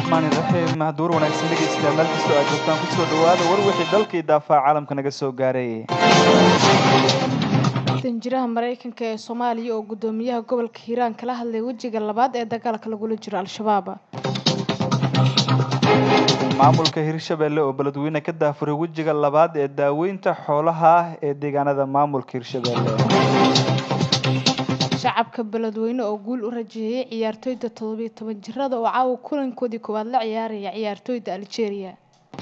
raxmaani raxiim duur wanaagsan dhegeystayaal meel kastoo aad joogtaan kusoo dhawaada war wixii dalkii daafaa caalamka naga soo gaaray danjiraha maraykanka ee soomaaliya oo guddoomiyaha gobolka hiiraan kala hadlay wejiga labaad ee dagaalka lagula jiro al-shabaab maamulka hirshabelle oo beledweyne ka daafuray wejiga labaad ee daaweynta xoolaha ee deegaanada maamulka hirshabelle shacabka beledweyne oo guul u rajeeyay ciyaartooyda toddobiyo toban jirada oo caawa kulankoodii koowaad la ciyaaraya ciyaartooyda algeria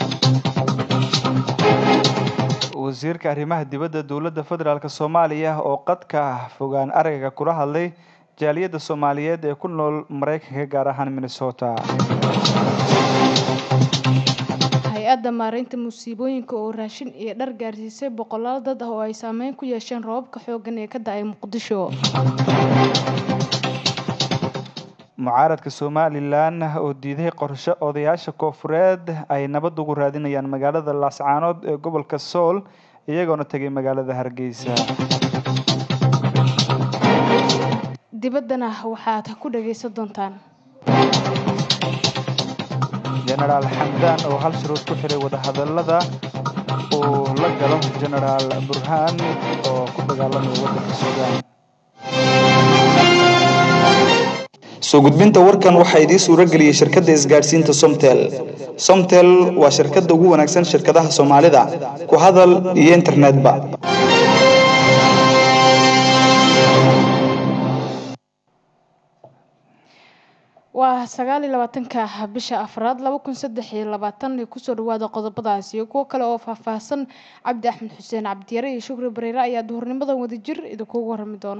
wasiirka arrimaha dibadda dowladda federaalk soomaaliya oo qadka fogaan aragga kula hadlay jaaliyadda soomaaliyeed ee ku nool maraykanka gaar ahaan minnesota hay-adda maareynta musiibooyinka oo raashin iyo dhar gaarsiisay boqolaal dad ah oo ay saameyn ku yeesheen roobabka xooggan ee ka da-ay muqdisho mucaaradka somalilan oo diiday qorshe odayaasha koofureed ay nabad ugu raadinayaan magaalada laascaanood ee gobolka sool iyagoona tegay magaalada hargeysa dibaddana waxaad ku dhagaysan doontaan jenaraal xamdaan oo hal shuruud ku xiray wadahadalada uu la galo jenaraal burhaan oo ku dagaalamaya waddanka suudaan soo gudbinta warkan waxaa idiin suuro geliyey shirkadda isgaadhsiinta somtel somtel waa shirkadda ugu wanaagsan shirkadaha soomaalida ku hadal iyo internetba waa sagaal iyo labaatanka bisha afraad laba kun saddex iyo labaatan kusoo dhawaada qodobadaas iyo kuwo kale oo faahfaahsan cabdi axmed xuseen cabdiyare iyo shukri bareere ayaa duhurnimadan wadajir idinkugu warami doona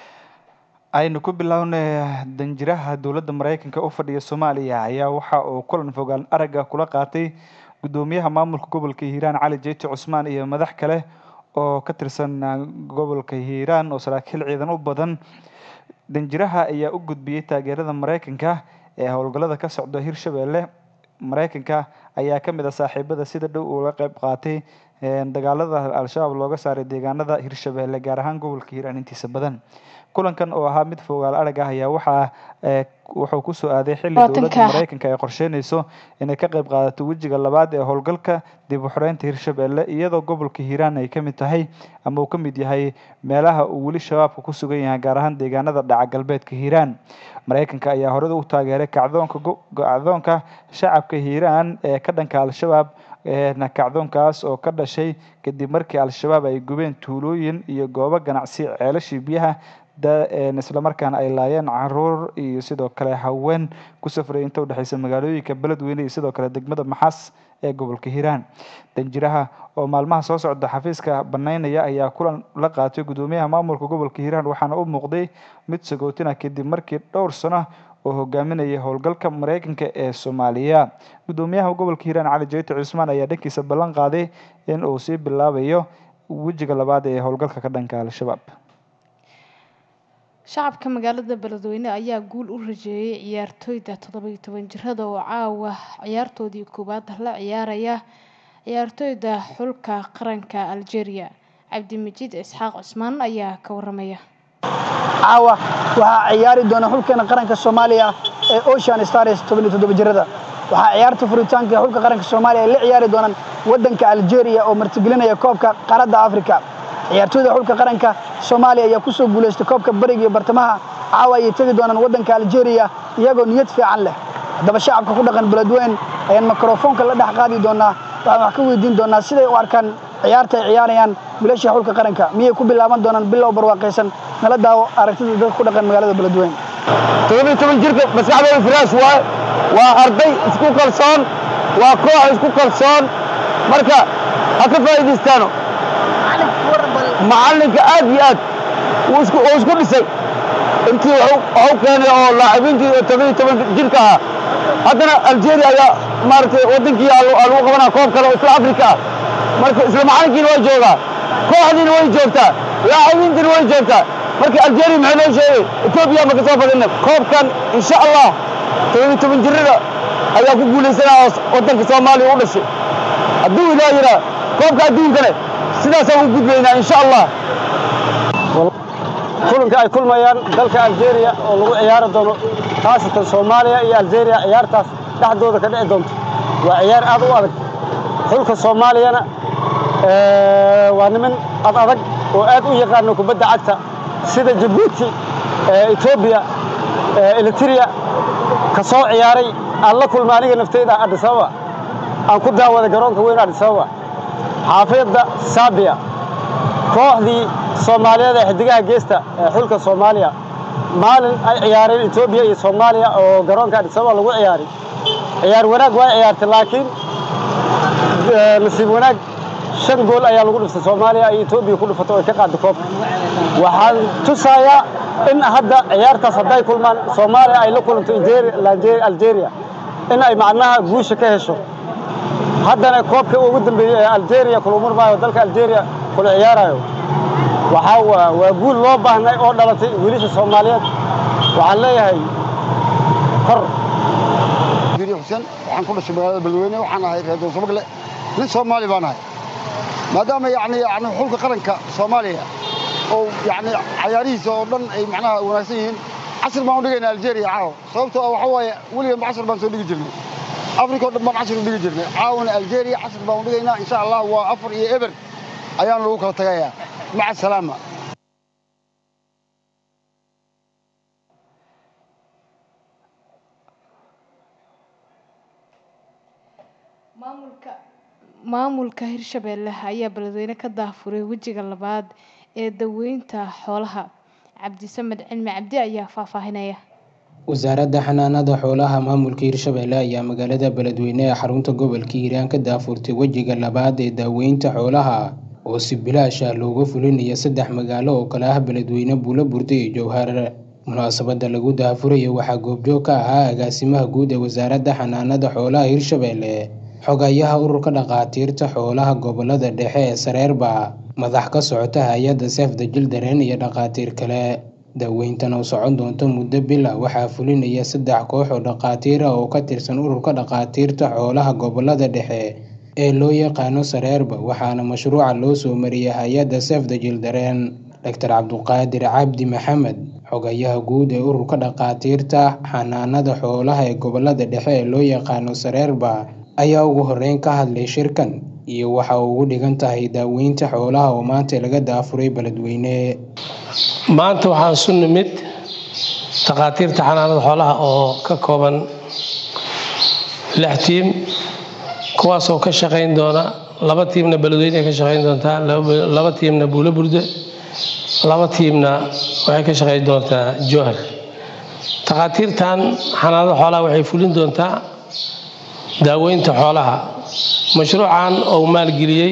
aynu ku bilownay danjiraha dowladda maraykanka u fadhiya soomaaliya ayaa waxa uu kulan fogaan aragga kula qaatay guddoomiyaha maamulka gobolka hiiraan cali jeyti cusmaan iyo madax kale oo ka tirsan gobolka hiiraan oo saraakiil ciidan u badan danjiraha ayaa u gudbiyey taageerada maraykanka ee howlgallada ka socda hirshabelle maraykanka ayaa ka mid ah saaxiibada sida dhow uga qeyb qaatay dagaalada al-shabaab looga saaray deegaanada hirshabelle gaar ahaan gobolka hiiraan intiisa badan kulankan oo ahaa mid fogaal arag ah ayaa waxaa wuxuu kusoo aaday xilli dowladda maraykanka ay qorsheynayso inay ka qayb qaadato wejiga labaad ee howlgalka dib u xoreynta hirshabelle iyadoo gobolka hiiraan ay kamid tahay ama uu ka mid yahay meelaha uu weli shabaabka ku sugan yahay gaar ahaan deegaanada dhaca galbeedka hiiraan maraykanka ayaa horeda u taageeray kacdoonka kacdoonka shacabka hiiraan ee ka dhanka al-shabaab kacdoonkaas oo ka dhashay kadib markii al-shabaab ay gubeen tuulooyin iyo goobo ganacsi ceelashii biyaha islamarkaana ay laayeen caruur iyo sidoo kale haween ku safraya inta udhexeysa magaalooyinka beledweyne iyo sidoo kale degmada maxas ee gobolka hiiraan danjiraha oo maalmaha soo socda xafiiska banaynaya ayaa kulan la qaatay guddoomiyaha maamulka gobolka hiiraan waxaana u muuqday mid sagootina kadib markii dhowr sano oo hogaaminayay howlgalka maraykanka ee soomaaliya guddoomiyaha gobolka hiiraan cali jeyti cusmaan ayaa dhankiisa ballan qaaday in uu sii bilaabayo wejiga labaad ee howlgalka ka dhanka al-shabaab shacabka magaalada beledweyne ayaa guul u rajeeyay ciyaartooyda toddobiyo toban jirada oo caawa ciyaartoodii koowaad la ciyaaraya ciyaartooyda xulka qaranka algeria cabdimajiid isxaaq cusmaan ayaa ka waramaya caawa waxaa ciyaari doona xulkeena qaranka soomaaliya ee ocean stars tobaniyo toddoba jirada waxaa ciyaarta furitaanka ee xulka qaranka soomaaliya ay la ciyaari doonaan waddanka algeria oo martigelinaya koobka qaaradda africa ciyaartooyda xulka qaranka soomaaliya ayaa ku soo guulaystay koobka bariga iyo bartamaha caawa ayay tegi doonaan waddanka algeria iyagoo niyad fiican leh haddaba shacabka ku dhaqan beledweyn ayaan mikrofoonka la dhex qaadi doonaa waxaan wax ka weydiin doonaa siday u arkaan ciyaarta ay ciyaarayaan wiilasha xulka qaranka miyay ku bilaaban doonaan bilow barwaaqaysan nala daawo aragtida dadka ku dhaqan magaalada beledweyn todobiyo toban jirka maskaxdooda firaash waaye waa arday isku kalsoon waa koox isku kalsoon marka ha ka faa'iidaystaano macallinka aad iyo aad uu isku dhisay intii waxu keenay oo laacibiintii todobiyo toban jirka ahaa haddana algeria ayaa maaragtay waddankii lagu qabanaa koob kale oo isla afrika ah marka isla macallinkiina waa joogaa kooxdiina way joogtaa laacibiintiina way joogtaa marka algeria maxay noo sheegay etoobiya ma ka soo badina koobkan insha allah todobiyo toban jirada ayaa ku guulaysanaya oo waddanka soomaaliya u dhashay hadduu ilaa yiraa koobka adduunkane sidaasaan u gudbaynaa insha allah kulanka ay kulmayaan dalka algeria oo lagu ciyaari doono khaasatan soomaaliya iyo algeria ciyaartaas dhexdooda ka dhici doonto waa ciyaar aad u adag xulka soomaaliyana waa niman ad adag oo aad u yaqaano kubadda cagta sida jabuuti etoobiya elitria ka soo ciyaaray aan la kulma aniga nafteyda adisababa aan ku daawaday garoonka weyn adisababa xaafiyadda saabiya kooxdii soomaaliyeed ee xidigaha geesta ee xulka soomaaliya maalin ay ciyaareen etoobiya iyo soomaaliya oo garoonka adisababa lagu ciyaaray ciyaar wanaag waa ciyaartay laakiin nasiib wanaag shan gool ayaa lagu dhiftay soomaaliya ay etoobiya ku dhifato oy ka qaada koobka waxaan tusayaa in hadda ciyaartaas hadday kulmaan soomaaliya ay la kulanto algeria in ay macnaha guusha ka hesho haddana koobka ugu dambeeyey ee algeria kulumurmaayo dalka algeria kula ciyaarayo waxaa waa guul loo baahnay oo dhalatay wiilasha soomaaliyeed waxaan leeyahay kor xuseen waxaan ku dhashay magaalada beledweyne waxaan ahay reer dowsabagle nin soomaali baan ahay maadaama yani yani xulka qaranka soomaaliya oo yani cayaarihiisa oo dhan ay macnaha wanaagsan yihiin casir baan u dhigaynaa algeria caawa sababtoo ah waxaa waaye weligan casir baan soo dhigi jirnay africa oo dhan baan casir u dhigi jirnay caawana algeria casir baan u dhigaynaa insha allah waa afar iyo eber ayaan lagu kala tagayaa maca salaama maamulka maamulka hirshabeelle ayaa beledweyne ka daafuray wejiga labaad ee daweynta xoolaha cabdisamed cilmi cabdi ayaa faahfaahinaya wasaaradda xanaanada xoolaha maamulka hirshabeelle ayaa magaalada beledweyne ee xarunta gobolka hiiraan ka daafurtay wejiga labaad ee daaweynta xoolaha oo si bilaash ah looga fulinayo saddex magaalo oo kale ah beledweyne buulo burda iyo jowhar munaasabada lagu daafurayo waxaa goobjoog ka ahaa agaasimaha guud ee wasaaradda xanaanada xoolaha hirshabeelle xogayaha ururka dhakhaatiirta xoolaha gobolada dhexe ee sareerba madax ka socota hay-adda seefda jildareen iyo dhakhaatiir kale daaweyntan oo socon doonto muddo bila waxaa fulinaya saddex koox oo dhakhaatiir ah oo ka tirsan ururka dhakhaatiirta xoolaha gobolada dhexe ee loo yaqaano sareerba waxaana mashruuca loo soo mariyay hay-adda seefda jildareen doctor cabduqaadir cabdi maxamed xogayaha guud ee ururka dhakhaatiirta xanaanada xoolaha ee gobolada dhexe ee loo yaqaano sareerba ayaa ugu horeyn ka hadlay shirkan iyo waxa uu ugu dhigan tahay daaweynta xoolaha oo maanta laga daafuray beledweyne maanta waxaan isu nimid dhakhaatiirta xanaanada xoolaha oo ka kooban lix tiim kuwaasoo ka shaqayn doona laba tiimna beledweyne ka shaqayn doontaa laba tiimna buulo burde laba tiimna waxay ka shaqayn doontaa jowhar dhakhaatiirtan xanaanada xoolaha waxay fulin doontaa daaweynta xoolaha mashruucan oo maalgeliyey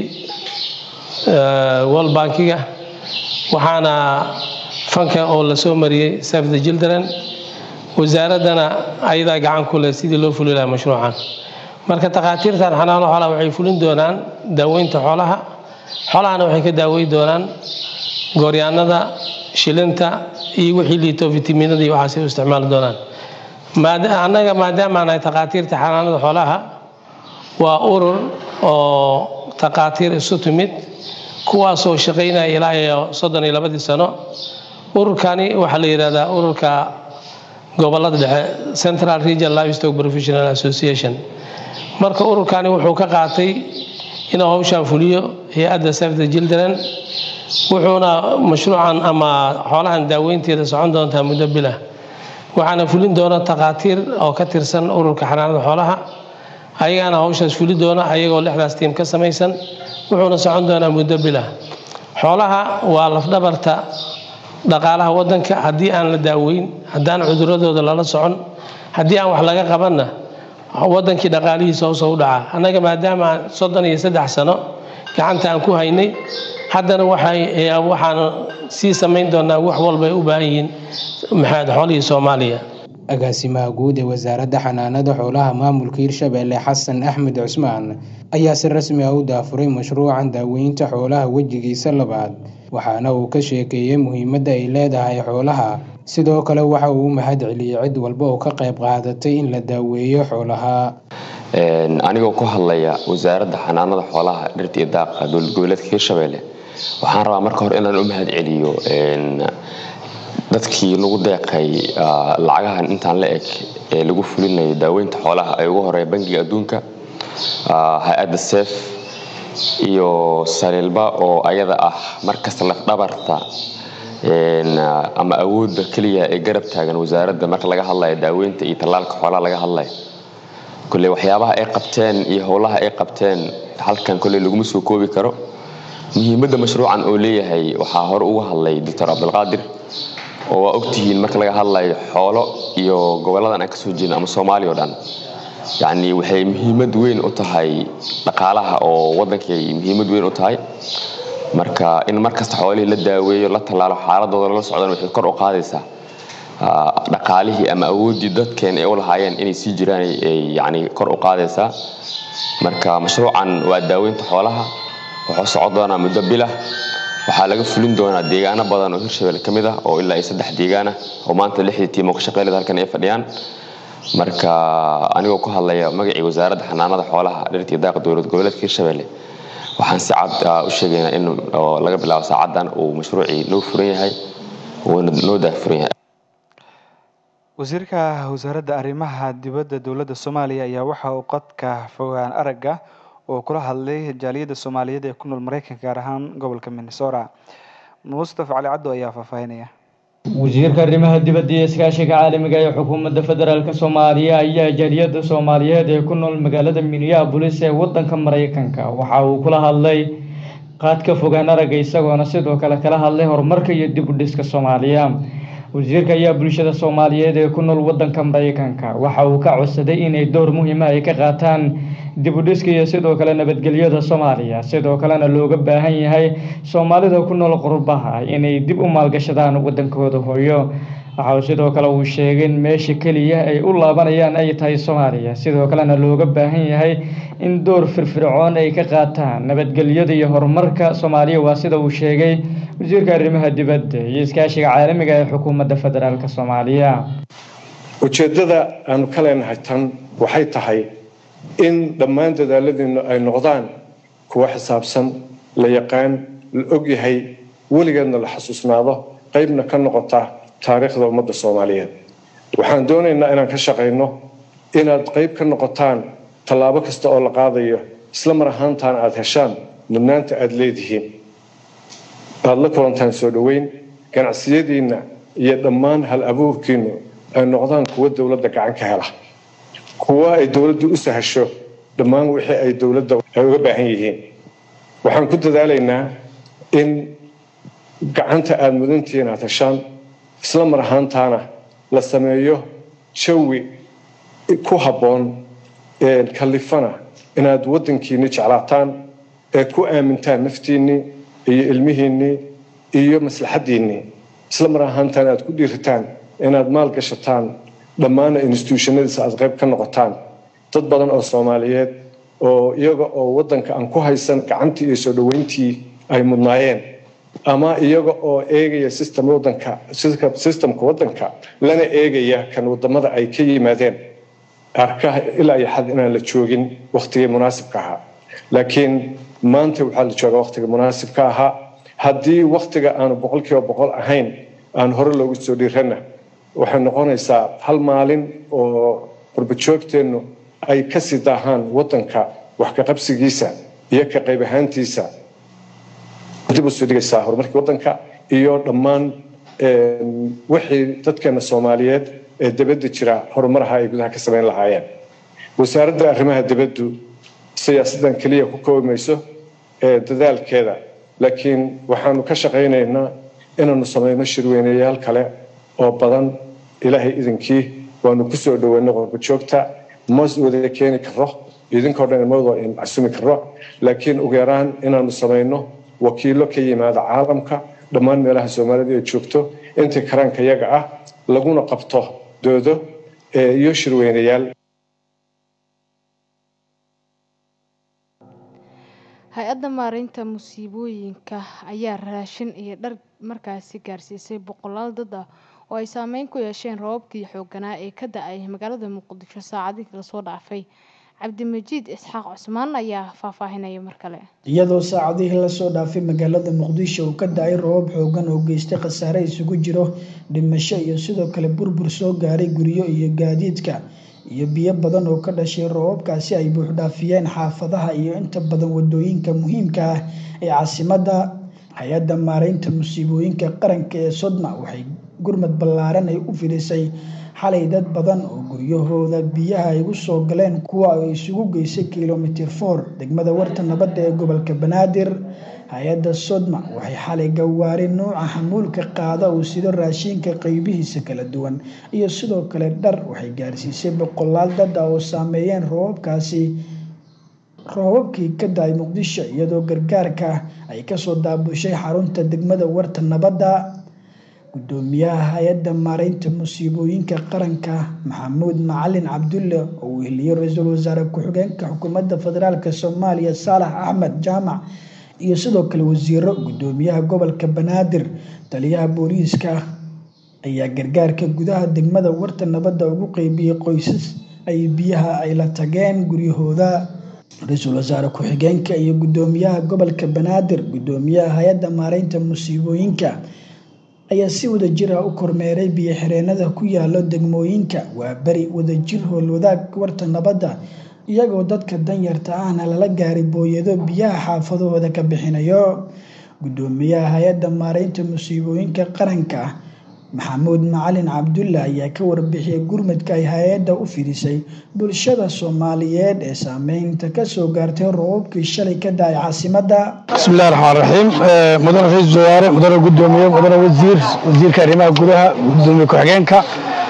world bankiga waxaana fanka oo lasoo mariyey save the children wasaaraddana ayadaa gacan ku leh sidii loo fuli lahaa mashruucan marka takhaatiirtan xanaano xoolaha waxay fulin doonaan daaweynta xoolaha xoolahana waxay ka daaweyn doonaan gooryaanada shilinta iyo wixii liito fitaminada iyo waxaasay u isticmaali doonaan annaga maadaama nahay takhaatiirta xanaanada xoolaha waa urur oo takhaatiir isu timid kuwaasoo shaqaynaya ilaa iyo soddon iyo labadii sano ururkani waxaa la yidhahdaa ururka gobolada dhexe central region livestock professional association marka ururkani wuxuu ka qaatay inuu hawshan fuliyo hay-adda save the children wuxuuna mashruucan ama xoolahan daaweynteeda socon doontaa muddo bilah waxaana fulin doona takhaatiir oo ka tirsan ururka xanaanada xoolaha ayagaana hawshaas fuli doona ayagoo lixdaas tiim ka samaysan wuxuuna socon doonaa muddo bilah xoolaha waa lafdhabarta dhaqaalaha wadanka haddii aan la daaweyn haddaan cuduradooda lala socon haddii aan wax laga qabanna wadankii dhaqaalihiisa hoosoo u dhaca annaga maadaama aan soddon iyo saddex sano gacanta aan ku haynay haddana waxaan sii samayn doonaa wax walbay u baahan yihiin maxaad xoolihii soomaaliya agaasimaha guud ee wasaaradda xanaanada xoolaha maamulka hirshabeelle xasan axmed cusmaan ayaa si rasmi ah u daafuray mashruucan daaweynta xoolaha wejigiisa labaad waxaana uu ka sheekeeyey muhiimadda ay leedahay xoolaha sidoo kale waxa uu u mahad celiyey cid walba oo ka qayb qaadatay in la daaweeyo xoolaha anigoo ku hadlaya wasaaradda xanaanada xoolaha dhirta iyo daaqa dowlad goboleedka hirshabeelle waxaan rabaa marka hore inaan u mahad celiyo dadkii lagu deeqay lacagahan intaan la eg ee lagu fulinayo daaweynta xoolaha ay ugu horeeya bangiga adduunka hay-adda sef iyo saliilba oo ayada ah markasta lafdhabarta ama awoodda keliya ee garab taagan wasaaradda marka laga hadlayo daaweynta iyo tallaalka xoolaha laga hadlayo kolley waxyaabaha ay qabteen iyo howlaha ay qabteen halkan kolley laguma soo koobi karo muhiimadda mashruucan oo leeyahay waxaa hore uga hadlay doctor cabdilqaadir oo waa ogtihiin marka laga hadlayo xoolo iyo goboladan aan kasoo jeedno ama soomaaliya o dhan yacni waxay muhiimad weyn u tahay dhaqaalaha oo waddankay muhiimad weyn u tahay marka in markasta xoolihii la daaweeyo la tallaalo xaaladooda lala socdana waxay kor u qaadaysaa dhaqaalihii ama awooddii dadkeen ay u lahaayeen inay sii jiraan ay yacni kor u qaadaysaa marka mashruucan waa daaweynta xoolaha wuxuu socon doonaa muddo bilah waxaa laga fulin doonaa deegaano badan oo hirshabelle ka mid ah oo ilaa iyo saddex deegaan ah oo maanta lixdii tiim oo ka shaqeylada halkan ay fadhiyaan marka anigoo ku hadlaya magacii wasaaradda xanaanada xoolaha dhirta iyo daaqa dowlad goboleedka hirshabelle waxaan si cad u sheegaynaa in laga bilaabo saacadan uu mashruucii noo furan yahay uuna noo daafuran yahay wasiirka wasaaradda arrimaha dibadda dowladda soomaaliya ayaa waxa uu qadka fogaan aragga oo kula hadlay jaaliyadda soomaaliyeed ee ku nool mareykanka gaar ahaan gobolka minnesota mustafa cali caddo ayaa faahfaahinaya wasiirka arrimaha dibadda iyo iskaashiga caalamiga ee xukuumadda federaalk soomaaliya ayaa jaaliyadda soomaaliyeed ee ku nool magaalada minneabolis ee wadanka mareykanka waxa uu kula hadlay qaadka fogaan aragga isagoona sidoo kale kala hadlay horumarka iyo dib u dhiska soomaaliya wasiirka ayaa bulshada soomaaliyeed ee ku nool wadanka mareykanka waxa uu ka codsaday inay door muhiima ay ka qaataan dib u dhiska iyo sidoo kale nabadgelyada soomaaliya sidoo kalena looga baahan yahay soomaalida ku nool qurbaha inay dib u maalgashadaan wadankooda hooyo waxa uu sidoo kale uu sheegay in meesha keliya ay u laabanayaan ay tahay soomaaliya sidoo kalena looga baahan yahay in door firfircoon ay ka qaataan nabadgelyada iyo horumarka soomaaliya waa sida uu sheegay wasiirka arrimaha dibadda iyo iskaashiga caalamiga ee xukuumadda federaalk soomaaliya ujeeddada aanu ka leenahay tan waxay tahay in dhammaan dadaaladiinu ay noqdaan kuwa xisaabsan la yaqaan la ogyahay weligeedna la xasuusnaado qaybna ka noqota taariikhda ummadda soomaaliyeed waxaan doonaynaa inaan ka shaqayno inaad qayb ka noqotaan tallaabo kasta oo la qaadayo isla mar ahaantaana aada heshaan mudnaanta aada leedihiin aada la kulantaan soo dhoweyn ganacsiyadiinna iyo dhammaan hal abuurkiinnu ay noqdaan kuwa dowladda gacan ka hela kuwa ay dowladdu u sahasho dhammaan wixii ay dowladda ay uga baahan yihiin waxaan ku dadaalaynaa in gacanta aada mudantihiin aada heshaan isla mar ahaantaana la sameeyo jawi ku habboon kalifana inaad waddankiinni jeclaataan ee ku aamintaan naftiinnii iyo ilmihiinnii iyo maslaxaddiinnii isla mar ahaantaana aad ku dhiiritaan inaad maal gashataan dhammaana instituushannadiisa aad qayb ka noqotaan dad badan oo soomaaliyeed oo iyaga oo waddanka aan ku haysan gacantii iyo soo dhoweyntii ay mudnaayeen ama iyaga oo eegaya system wadanka systemka waddanka lana eegaya kan wadamada ay ka yimaadeen arkaha ilaa iyo xad inaan la joogin wakhtigii munaasibka ahaa laakiin maanta waxaa la joogaa wakhtiga munaasibka ahaa haddii wakhtiga aanu boqolkiiba boqol ahayn aan hore loogu soo dhiirana waxay noqonaysaa hal maalin oo qurbajoogteennu ay kasii daahaan waddanka wax ka qabsigiisa iyo ka qayb ahaantiisa dib usoo dhigaysaa horumarkii waddanka iyo dhammaan wixii dadkeena soomaaliyeed ee dibadda jira horumaraha ay gudaha ka samayn lahaayeen wasaaradda arrimaha dibaddu siyaasaddan keliya ku koobimayso ee dadaalkeeda laakiin waxaanu ka shaqaynaynaa inaanu samayno shirweyneyaal kale oo badan ilaahay idinkii waanu kusoo dhoweyno qurbajoogta ma wada keeni karo idinkoo dhan mawada casumi karo laakiin ugu yaraan inaanu samayno wakiilo ka yimaada caalamka dhammaan meelaha soomaalida ay joogto intii karaanka yaga ah laguna qabto doodo iyo shirweynayaal hay-adda maareynta musiibooyinka ayaa raashin iyo dhar markaasi gaarsiisay boqolaal dad ah oo ay saameyn ku yeesheen roobabkii xooganaa ee ka da-ay magaalada muqdisho saacadihii lasoo dhaafay cabdimajiid isxaaq cusmaan ayaa faahfaahinaya mar kale iyadoo saacadihii lasoo dhaafay magaalada muqdisho uu ka da-ay roobab xoogan oo geystay khasaare isugu jiro dhimasho iyo sidoo kale burbur soo gaaray guryo iyo gaadiidka iyo biyo badan oo ka dhashay roobabkaasi ay buuxdhaafiyeen xaafadaha iyo inta badan wadooyinka muhiimka ah ee caasimadda hay-adda maareynta musiibooyinka qaranka ee sodma waxay gurmad ballaaran ay u fidhisay xalay dad badan oo guryahooda biyaha ay ugu soo galeen kuwa ay isugu geysay kilomitir for degmada warta nabadda ee gobolka banaadir hay-adda sodma waxay xalay gawaari nuuca xamuulka qaada uu sido raashinka qeybihiisa kala duwan iyo sidoo kale dhar waxay gaarsiisay boqolaal dad ah oo saameeyeen roobabkaasi roobabkii ka da-ay muqdisho iyadoo gargaarka ay kasoo daabushay xarunta degmada warta nabadda gudoomiyaha hay-adda maareynta musiibooyinka qaranka maxamuud macalin cabdulle oo uu heliyey ra-iisul wasaare ku-xigeenka xukuumadda federaalk soomaaliya saalax axmed jaamac iyo sidoo kale wasiiro gudoomiyaha gobolka banaadir taliyaha booliiska ayaa gargaarka gudaha degmada warta nabadda ugu qeybiyey qoysas ay biyaha ay la tageen guryahooda ra-iisul wasaare ku-xigeenka iyo gudoomiyaha gobolka banaadir gudoomiyaha hay-adda maareynta musiibooyinka ayaa si wadajir ah u kormeeray biyo xireenada ku yaalo degmooyinka waa beri wadajir howlwadaag warta nabadda iyagoo dadka danyarta ahna lala gaaray booyado biyaha xaafadahooda ka bixinayo gudoomiyaha hay-adda maareynta musiibooyinka qaranka maxamuud macalin cabdulle ayaa ka warbixiyay gurmadka ay hay-adda u fidisay bulshada soomaaliyeed ee saameynta kasoo gaartay roobabkii shalay ka da-ay caasimadda bismillahi raxmaan raxiim mudane ra-iisul wasaare mudane gudoomiye mudane wasiir wasiirka arrimaha gudaha gudoomiye ku-xigeenka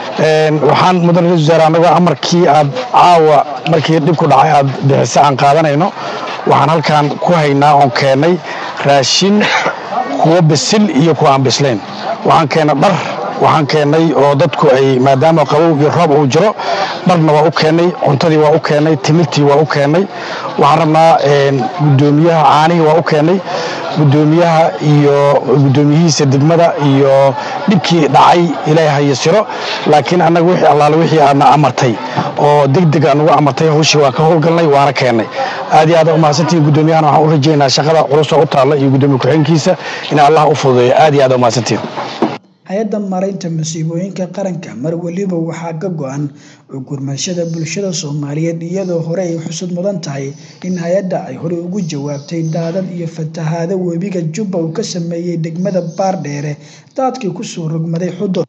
waxaan mudane ra-isul wasaare anagoo amarkii aad caawa markii dhib ku dhacay aad bixisa aan qaadanayno waxaan halkan ku haynaa oon keennay raashin kuwa bisil iyo kuwa aan bislayn waxaan keennay dhar waxaan keennay oo dadku ay maadaama qabow iyo roob uu jiro dharna waa u keennay cuntadii waa u keennay timirtii waa u keennay waxaan rabnaa gudoomiyaha caanihii waa u keennay gudoomiyaha iyo gudoomiyihiisa degmada iyo dhibkii dhacay ilaahay ha yasiro laakiin annaga wixii allaale wixii aadna amartay oo degdeg aan ugu amartay hawshii waa ka howlgalnay waana keennay aad iyo aad umahadsantihiin gudoomiyahana waxaan u rajaynaa shaqada culus oo u taalla iyo gudoomiye ku-xigeenkiisa in allah u fududeeyo aad iyo aad umahadsantihiin hay-adda maareynta masiibooyinka qaranka mar weliba waxaa ka go-an gurmashada bulshada soomaaliyeed iyadoo hore ay xusud mudan tahay in hay-adda ay horey ugu jawaabtay daadad iyo fatahaado webiga jubba uu ka sameeyey degmada baardheere daadkii kusoo rogmaday xudur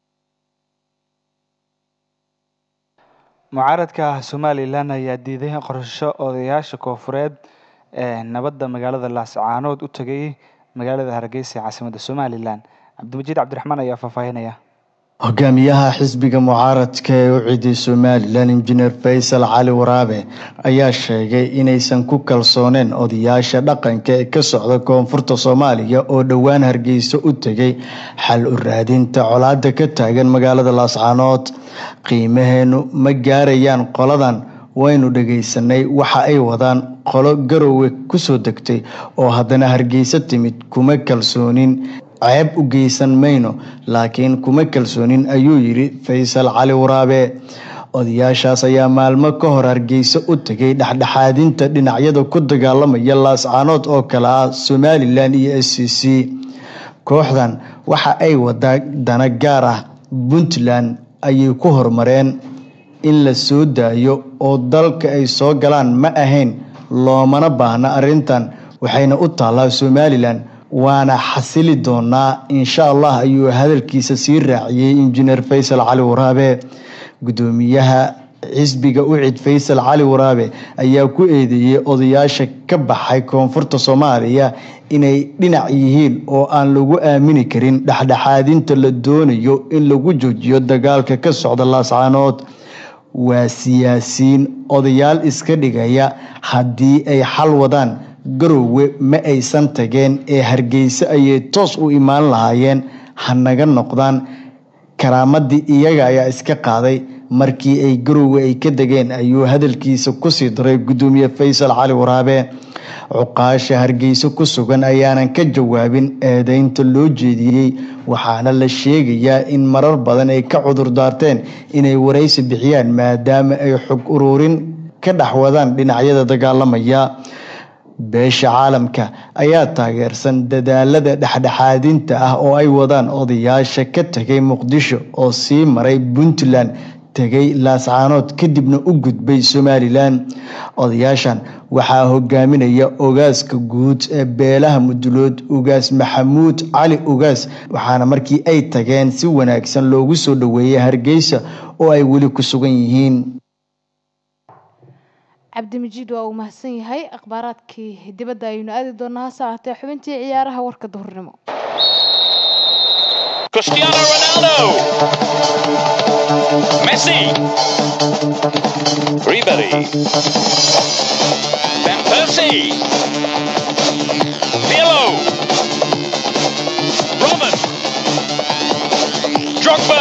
mucaaradka somalilan ayaa diiday in qorsho odayaasha koofureed ee nabadda magaalada laascaanood u tagay magaalada hargeysa ee caasimada somalilan cabdimajiid cabdiraxmaan ayaa faahfaahinaya hogaamiyaha xisbiga mucaaradka ee u ciiday somalilan injineer faysal cali waraabe ayaa sheegay inaysan ku kalsooneen odayaasha dhaqanka ee ka socda koonfurta soomaaliya oo dhowaan hargeysa u tegay xal u raadinta colaada ka taagan magaalada laascaanood qiimaheenu ma gaarayaan qoladan waynu dhagaysanay waxa ay wadaan qolo garowe kusoo degtay oo haddana hargeysa timid kuma kalsoonin ceeb u geysan mayno laakiin kuma kalsoonin ayuu yidhi faysal cali waraabe odayaashaas ayaa maalmo ka hor hargeysa u tegay dhexdhexaadinta dhinacyada ku dagaalamaya laascaanood oo kale ah somalilan iyo s c c kooxdan waxa ay wadaa dana gaar ah puntland ayay ku horumareen in la soo daayo oo dalka ay soo galaan ma ahayn loomana baahna arrintan waxayna u taallaa somalilan waana xasili doonaa insha allah ayuu hadalkiisa sii raaciyey injineer faysal cali waraabe gudoomiyaha xisbiga u cid faysal cali waraabe ayaa ku eedeeyey odayaasha ka baxay koonfurta soomaaliya inay dhinac yihiin oo aan lagu aamini karin dhexdhexaadinta la doonayo in lagu joojiyo dagaalka ka socda laascaanood waa siyaasiyiin odayaal iska dhigaya haddii ay xal wadaan garowe ma aysan tageen ee hargeysa ayay toos u imaan lahaayeen ha naga noqdaan karaamadii iyaga ayaa iska qaaday markii ay garowe ay ka degeen ayuu hadalkiisa kusii daray gudoomiye faysal cali waraabe cuqaasha hargeysa ku sugan ayaanan ka jawaabin eedeynta loo jeediyey waxaana la sheegayaa in marar badan ay ka cudur daarteen inay waraysi bixiyaan maadaama ay xog ururin ka dhex wadaan dhinacyada dagaalamaya beesha caalamka ayaa taageersan dadaalada dhexdhexaadinta ah oo ay wadaan odayaasha ka tegay muqdisho oo sii maray puntland tegay laascaanood kadibna u gudbay somalilan odayaashan waxaa hogaaminaya ogaaska guud ee beelaha mudulood ugaas maxamuud cali ugaas waxaana markii ay tageen si wanaagsan loogu soo dhoweeyay hargeysa oo ay weli ku sugan yihiin cabdimijiid waa uu mahadsan yahay akhbaaraadkii dibadda ayaynu aadi doonaa hase ahaatee xubintii ciyaaraha warka duhurnimo Cristiano Ronaldo. Messi. Ribery. Van Persie. Pirlo. Robin. Drogba.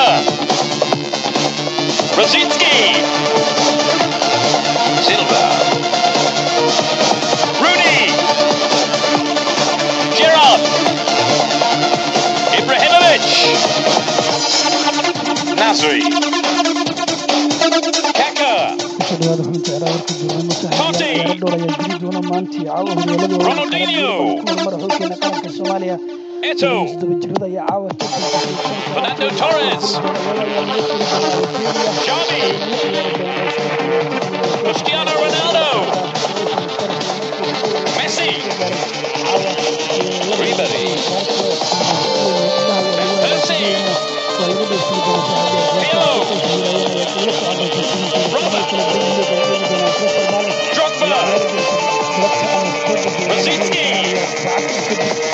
Rosicki. Silva. Rooney. Gerrard. Ibrahimovic. Nasri. Kaka. kusoo dhawaada xubinta ciyaaraha warka duurnimo saxafiyaal ciyaaro dhowr ayaa jiri doona maantii caawa horyaaladooda Ronaldinho. mara xulkeena qaranka soomaaliya Eto. todoba jirada ayaa caawa Fernando Torres. Xavi. Cristiano Ronaldo. Messi. Ribery. Van Persie. Pirlo. Robert. Drogba. Rosicki.